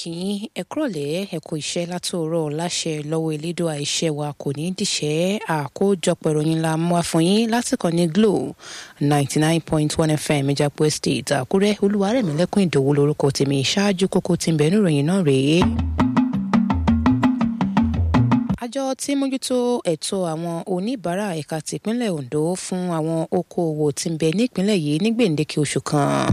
kí ẹ kúrọ̀lẹ́ ẹ kú iṣẹ́ látòórọ̀ láṣẹ lọ́wọ́ elédùà iṣẹ́ wa kò ní dìṣẹ́ àkójọpọ̀ ìròyìn la mú wá fún yín lásìkò ní glo ninety nine point one fm ìjàpọ̀ estate àkúrẹ́ olúwarẹ̀mílẹ́kùn ìdòwú lórúkọ tèmi ṣáájú kókó tí ń bẹ níròyìn náà rèé àjọ tí mójútó ẹ̀tọ́ àwọn oníbàárà ẹ̀ka tìpínlẹ̀ ondo fún àwọn okòòwò tí ń bẹ nípìnlẹ̀ yìí ní gbèǹdéke oṣù kan.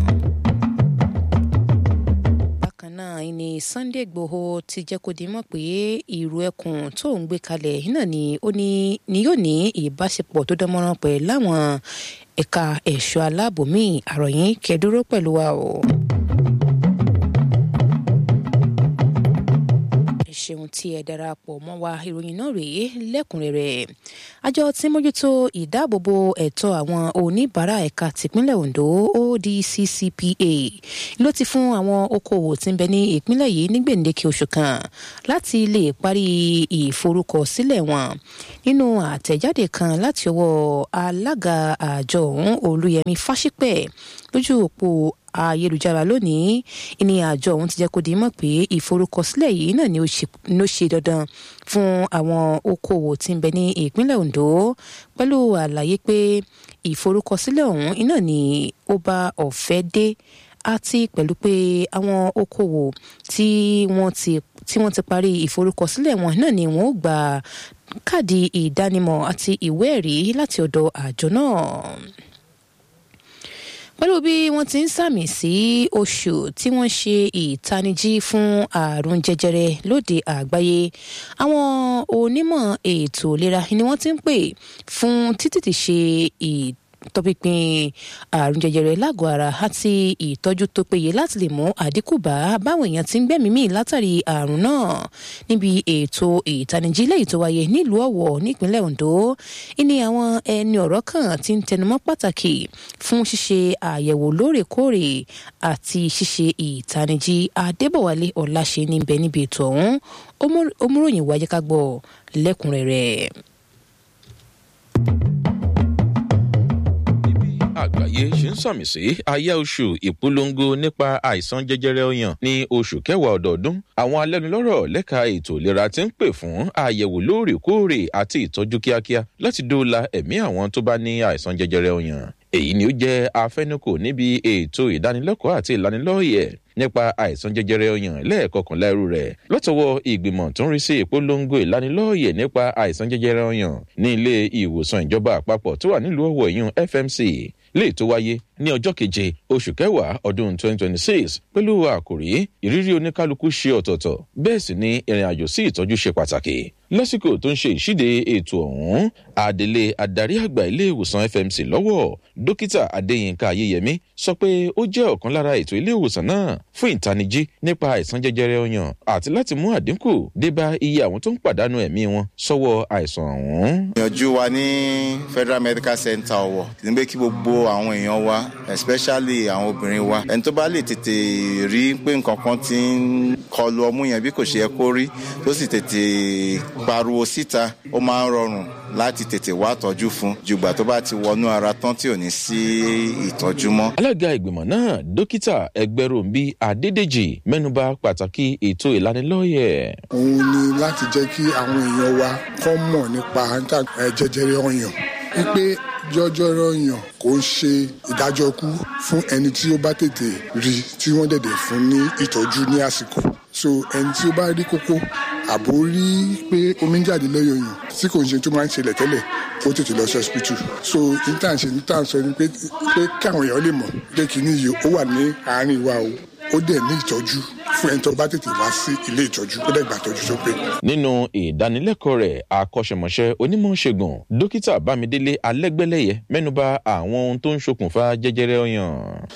bákan náà ni sunday igbòho ti jẹ́ kó di mọ̀ pé ìrù ẹkùn tó ń gbé kalẹ̀ náà ni ó ní ni yóò ní ìbáṣepọ̀ tó dánmọ́rán pẹ̀lú láwọn ẹ̀ka ẹ̀ṣọ́ aláàbò míì àròyìn kẹ́dúró pẹ̀lú wa o. ṣeun tí ẹ darapọ̀ mọ́ wa ìròyìn náà rèé lẹ́kùnrẹ́rẹ́ àjọ tí mójútó ìdáàbòbò ẹ̀tọ́ àwọn oníbàárà ẹ̀ka tìpínlẹ̀ ondo odccpa ló ti fún àwọn okòwò tí ń bẹ ní ìpínlẹ̀ yìí ní gbèǹdéke oṣù kan láti lè parí ìforúkọsílẹ̀ wọn nínú àtẹ̀jáde kan láti ọwọ́ alága àjọ ọ̀hún olúyẹmí fásípẹ̀ lójú òpó ayélujára lónìí ìní àjọ ọ̀hún ti jẹ́ kó di mọ̀ pé ìforúkọsílẹ̀ yìí náà ni ó ṣe dandan fún àwọn okòwò tí ń bẹ ní ìpínlẹ̀ ondo pẹ̀lú àlàyé pé ìforúkọsílẹ̀ ọ̀hún iná ni ó bá ọ̀fẹ́ dé àti pẹ̀lú pé àwọn okòwò tí wọ́n ti tí wọ́n ti parí ìforúkọsílẹ̀ wọn náà ni wọ́n ó gba káàdì ìdánimọ̀ àti ìwé ẹ̀rí láti ọ̀dọ̀ àjọ náà pẹ̀lú bí wọ́n ti ń sàmì sí oṣù tí wọ́n ṣe ìtanijí fún àrùn jẹjẹrẹ lóde àgbáyé àwọn onímọ̀ ètò ìlera ni wọ́n ti ń pè fún títí ṣe tọpinpin àrùn jẹjẹrẹ lágọ̀ọ́ ara àti ìtọ́jú tó péye láti lè mú àdínkù bá báwọn èèyàn ti ń gbẹ̀mí mì látàrí àrùn náà níbi ètò ìtanijí lẹ́yìn tó wáyé nílùú ọ̀wọ̀ nípínlẹ̀ ondo ìní àwọn ẹni ọ̀rọ̀ kan ti ń tẹnumọ́ pàtàkì fún ṣíṣe àyẹ̀wò lóòrèkóòrè àti ṣíṣe ìtanijí adébọ̀wálé ọ̀làṣẹ́ níbẹ̀ níbi ètò ọ̀hún omúròyìn wáyé ká gbọ́ lẹ́kùnrẹ́rẹ́. àgbáyé ṣe ń sàmì sí àyà oṣù ìpolongo nípa àìsàn jẹjẹrẹ ọyàn ní oṣù kẹwàá ọdọọdún àwọn alẹ́nulọ́rọ̀ lẹ́ka ètò ìlera ti ń pè fún àyẹ̀wò lóòrèkóòrè àti ìtọ́jú kíákíá láti dóòlà ẹ̀mí àwọn tó bá ní àìsàn jẹjẹrẹ ọyàn èyí ni ó jẹ́ afẹnukò níbi ètò ìdánilẹ́kọ̀ọ́ àti ìlanilọ́yẹ̀ nípa àìsàn jẹjẹrẹ ọyàn lẹ́ẹ̀kọkànlá irú rẹ̀ lọ́tọ̀wọ́ ìgbìmọ̀ tó ń rí sí ìpolongo ìlanilọ́yẹ̀ nípa àìsàn jẹjẹrẹ ọyàn ní ilé ìwòsàn ìjọba àpapọ̀ tó wà nílùú ọ̀wọ̀ ìyún fmc lè tó wáyé ní ọjọ́ keje oṣù kẹwàá ọdún 2026 pẹ̀lú àkòrí ìrírí oníkálukú ṣe ọ̀tọ̀ọ̀tọ̀ bẹ́ẹ̀ sì ni ìrìn àjò sí ìtọ́jú ṣe pàtàkì lásìkò tó ń ṣe ìṣíde ètò ọ̀hún adelé adarí àgbà ilé ìwòsàn fmc lọ́wọ́ dókítà adéyínká ayéyẹmí sọ pé ó jẹ́ ọ̀kan lára ètò ilé ìwòsàn náà fún ìtanijí nípa àìsàn jẹjẹrẹ ọyàn àti láti mú àdínkù débá iye àwọn tó ń pàdánù ẹ̀mí wọn sọ́wọ́ àìsàn ọ̀hún. ìyànjú wa ní federal medical center ọwọ ní pé kí gbogbo àwọn èèyàn wa especially àwọn obìnrin wa ẹni tó bá lè tètè rí pé nǹkan kan ti ń kọlu ọmú yẹn bí kò ṣe yẹ kó rí tó sì tètè pariwo síta ó máa ń rọrùn láti tètè wá tọ́jú fún jùgbà tó bá ti wọnú ara tán tí ò ní sí ìtọ́jú mọ́. alága ìgbìmọ̀ náà dókítà ẹgbẹ́ròmbí adédèjì mẹ́nuba pàtàkì ètò ìlanilọ́yẹ̀. òun ni láti jẹ́ kí àwọn èèyàn wa kọ́ mọ̀ nípa jẹjẹrẹ ọyàn wípé jọjọrọ ọyàn kò ń ṣe ìdájọ́ kú fún ẹni tí ó bá tètè rí tí wọ́n dẹ̀dẹ̀ fún ní ìtọ́jú ní àsìkò so ẹni tí ó bá rí kókó àbò rí pé omi ń jáde lọ́yọ̀ yàn tí kò ń ṣe tó máa ń ṣẹlẹ̀ tẹ́lẹ̀ ó tètè lọ sí hospital so intan ṣe intan sọ ni pé pé káwọn èèyàn lè mọ̀ pé kìíní yìí ó wà ní àárín wa o ó dẹ̀ ní ìtọ́jú fún ẹni tó bá tètè wá sí ilé ìtọ́jú ó dẹ̀ gbà tọ́jú tó pé. nínú ìdánilẹ́kọ̀ọ́ rẹ̀ akọ́ṣẹ́mọṣẹ́ onímọ̀ ṣègùn dókítà bámidélé alẹ́gbẹ́lẹ́yẹ mẹ́nuba àwọn ohun tó ń ṣokùnfà jẹjẹrẹ ọyàn.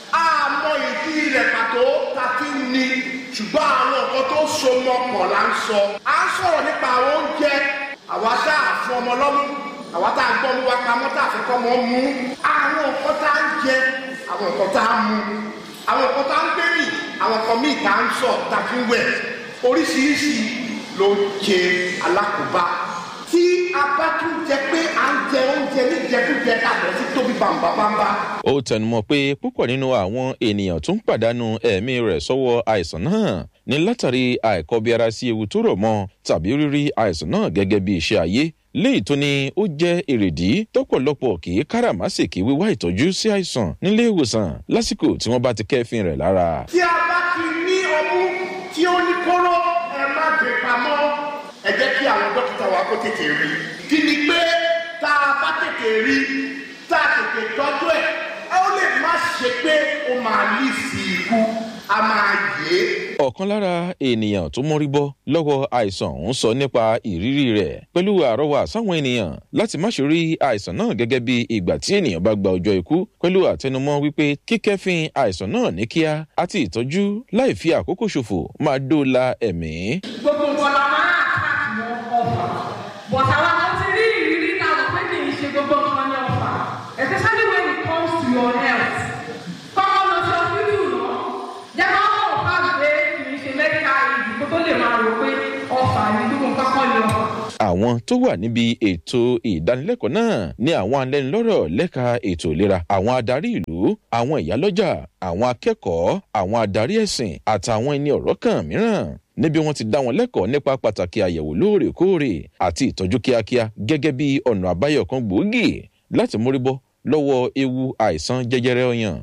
àmọ́ ìdí rẹ̀ pàtó ta fi ń ni ṣùgbọ́n àwọn nǹkan tó so mọ́ pọ̀ là ń sọ. a ń sọ̀rọ̀ nípa àwọn oúnjẹ àwa tá a fún ọmọ lọ́mú àwa tá a gbọ́ ọmọ wa pamọ́ tá a fẹ́ kọ́ ọmọ mú. àwọn nǹkan tá a ń jẹ àwọn nǹkan tá a mú àwọn nǹkan tá a ń gbé rìn àwọn nǹkan míì tá a ń sọ tá a fi ń wẹ̀ oríṣiríṣi ló ń ṣe alákòóbá tí a bá tún jẹ pé à ń jẹ oúnjẹ níjẹkújẹ tàbí sí tóbi bàǹbàǹbà. ó tẹnumọ́ pé púpọ̀ nínú àwọn ènìyàn tó ń pàdánù ẹ̀mí rẹ̀ sọ́wọ́ àìsàn náà ní látàrí àìkọbiara sí ewu tó rọ̀ mọ́ tàbí rírí àìsàn náà gẹ́gẹ́ bí iṣẹ́ ayé léyìí tó ní ó jẹ́ èrèdí tọ́pọ̀lọpọ̀ kì í káràmásìkì wíwá ìtọ́jú sí àìsàn nílé ìwòsàn lásìkò tí wọ́n bá ti kẹ́fìn rẹ̀ lára. tí a bá ti ní ọmú tí ó ní kóró ẹ má gbé pamọ́ ẹ jẹ́ kí àwọn dókítà wa kó tètè rí kí ni pé tá a bá tètè rí tá a tètè tọ́jú ẹ̀ ó lè má ṣe pé ó máa lì sí ikú a máa yé. ọ̀kan lára ènìyàn tó mórí bọ́ lọ́wọ́ àìsàn ń sọ nípa ìrírí rẹ̀ pẹ̀lú àrọ́wà sáwọn ènìyàn láti má ṣe rí àìsàn náà gẹ́gẹ́ bí ìgbà tí ènìyàn bá gba ọjọ́ ikú pẹ̀lú àtẹnumọ́ wípé kíkẹ́fín àìsàn náà ní kíá àti ìtọ́jú láì fi àkókò ṣòfò máa dóòlà ẹ̀mí. gbogbo nǹkan la máa àtàkì mọ ọfà but àwọn kan ti rí ìrírí náà lọ pé kì í ṣe gbogbo nǹkan ní ọfà especially when it comes to your health kọ́kọ́ lọ sí ọsibítù náà jẹ́ kọ́ mọ̀ fà pé kì í ṣe medical aid kó tó lè máa rò pé ọfà ní gbogbo nǹkan kọ́ ní ọfà. àwọn tó wà níbi ètò ìdánilẹ́kọ̀ọ́ náà ní àwọn alẹ́nulọ́rọ̀ lẹ́ka ètò ìlera àwọn adarí ìlú àwọn ìyálọ́jà àwọn akẹ́kọ̀ọ́ àwọn adarí ẹ̀sìn àtàwọn ẹni ọ̀rọ̀ kan mìíràn níbi wọn ti dá wọn lẹ́kọ̀ọ́ nípa pàtàkì àyẹ̀wò lóòrèkóòrè àti ìtọ́jú kíákíá gẹ́gẹ́ bí ọ̀nà àbáyọ kan gbòógì láti mórí bọ́ lọ́wọ́ ewu àìsàn jẹjẹrẹ ọyàn.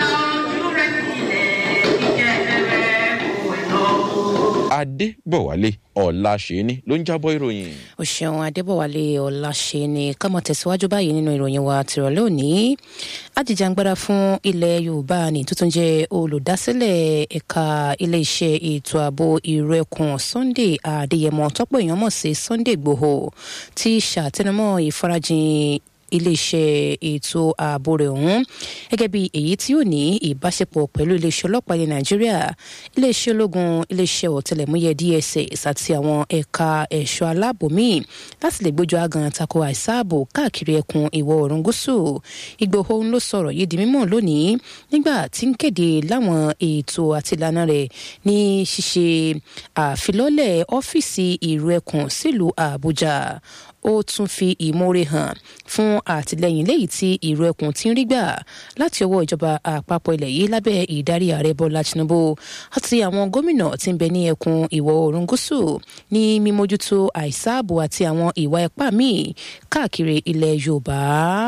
adébọ̀wálé ọ̀làṣẹ́ni ló ń jábọ̀ ìròyìn. o ṣeun adébọ̀wálé ọ̀làṣẹ́ni kámọ̀ tẹ̀síwájú báyìí nínú ìròyìn wa tìrọ̀lẹ́ òní ajíjàngbara fún ilẹ̀ yorùbá ní tuntun jẹ́ olùdásílẹ̀ ẹ̀ka iléeṣẹ́ ètò ààbò ìrẹ́kùn sunday adéyẹmọ tọ́pọ̀ èèyàn mọ̀ sí sunday igbòho ti ṣàtẹnumọ́ ìfarajìn iléeṣẹ́ ètò ààbò rẹ̀ ọ̀hún gẹ́gẹ́ bí èyí tí ó ní ìbáṣepọ̀ pẹ̀lú iléeṣẹ́ ọlọ́pàá ilẹ̀ nàìjíríà iléeṣẹ́ ológun iléeṣẹ́ ọ̀tẹlẹ̀múyẹ́ dss àti àwọn ẹ̀ka ẹ̀ṣọ́ aláàbò míì láti lè gbójú agan tako àìsáàbò káàkiri ẹkùn ìwọ̀ oòrùn gúúsù ìgbòho ń ló sọ̀rọ̀ yìí di mímọ̀ lónìí nígbà tí ń kéde láwọn ètò àti ìlànà rẹ̀ ní ṣíṣe àfilọ́lẹ̀ ọ́fíìsì ìrù ẹkùn sílùú àbújá ó tún fi ìmoore hàn fún àtìlẹyìn léyìí tí ìró ẹkùn ti ń rí gbà láti ọwọ́ ìjọba àpapọ̀ ilẹ̀ yìí lábẹ́ ìdarí ààrẹ bọ́lá tinubu àti àwọn gómìnà tí ń bẹ ní ẹkùn ìwọ̀ oòrùn gúúsù ní mímójútó àìsáàbò àti àwọn ìwà ipá míì káàkiri ilẹ̀ yorùbá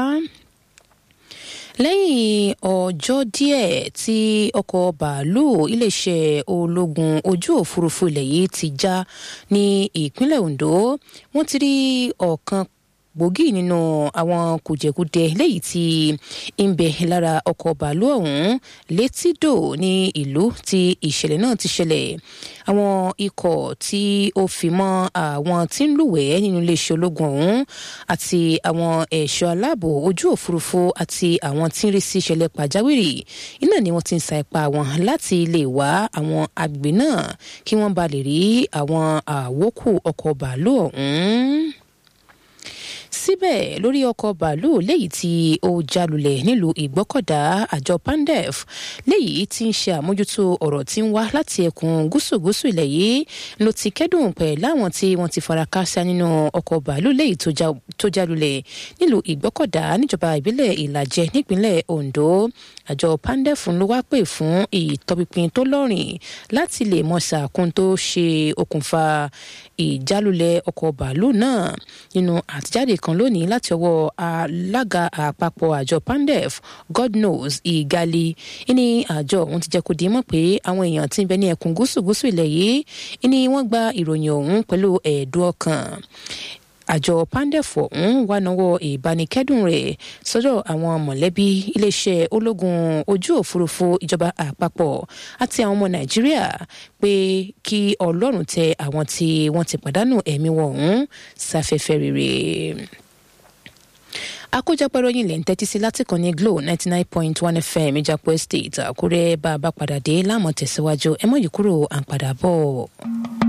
lẹ́yìn ọjọ́ díẹ̀ tí ọkọ̀ bàálù iléeṣẹ́ ológun ojú òfurufú ilẹ̀ yìí ti já ní ìpínlẹ̀ ondo wọ́n ti rí ọ̀kan gbòógì nínú àwọn kùjẹkùdẹ léyìí tí ń bẹ lára ọkọ̀ bàálù ọ̀hún létídò ní ìlú tí ìṣẹ̀lẹ̀ náà ti ṣẹlẹ̀ àwọn ikọ̀ tí ó fi mọ́ àwọn tí ń lúwẹ̀ẹ́ nínú iléeṣẹ́ ológun ọ̀hún àti àwọn ẹ̀ṣọ́ aláàbò ojú òfurufú àti àwọn tí ń rí sí ìṣẹ̀lẹ̀ pàjáwìrì iná ni wọ́n ti ń sa ipá wọn láti lè wá àwọn agbègbè náà kí wọ́n ba lè rí àwọn àwókù ọkọ̀ bàálù ọ̀hún síbẹ̀ lórí ọkọ̀ bàálù léyìí tí ó jalulẹ̀ nílùú ìgbọ́kọ̀dá àjọ pandef léyìí tí ń ṣe àmójútó ọ̀rọ̀ tí ń wá láti ẹkùn gúúsù-gúúsù ilẹ̀ yìí ló ti kẹ́dùn pẹ̀ láwọn tí wọ́n ti fara káásá nínú ọkọ̀ bàálù léyìí tó jalulẹ̀ nílùú ìgbọ́kọ̀dá níjọba ìbílẹ̀ ìlàjẹ nípínlẹ̀ ondo àjọ pandef ló wá pè fún ìtọpinpin tó lọ́rìn láti lè mọ sàkún tó ṣe okùnfà ìjálulẹ̀ ọkọ̀ bàálù náà nínú àtijáde kan lónìí láti ọwọ́ alága àpapọ̀ àjọ pandef god knows ìgali ní àjọ ọ̀hún ti jẹ́ kó di mọ̀ pé àwọn èèyàn tí ń bẹ ní ẹkùn gúúsù gúúsù ilẹ̀ yìí ní wọ́n gba ìròyìn ọ̀hún pẹ̀lú ẹ̀ẹ́dùn ọkàn àjọ pandef ọ̀hún wà náwó ìbánikẹ́dùn rẹ̀ sọ́dọ̀ àwọn mọ̀lẹ́bí iléeṣẹ́ ológun ojú òfurufú ìjọba àpapọ̀ àti àwọn ọmọ nàìjíríà pé kí ọlọ́run tẹ àwọn tí wọ́n ti pàdánù ẹ̀mí wọn ọ̀hún sáfẹ́fẹ́ rere àkójọpọ̀ ìròyìn lè ń tẹ́tí sí láti kàn ní glo ninety nine point one fm ìjàpọ̀ estate àkúrẹ́ bá a bá padà dé láàmú tẹ̀síwájú ẹ mọ̀ yìí kúrò à ń padà bọ̀.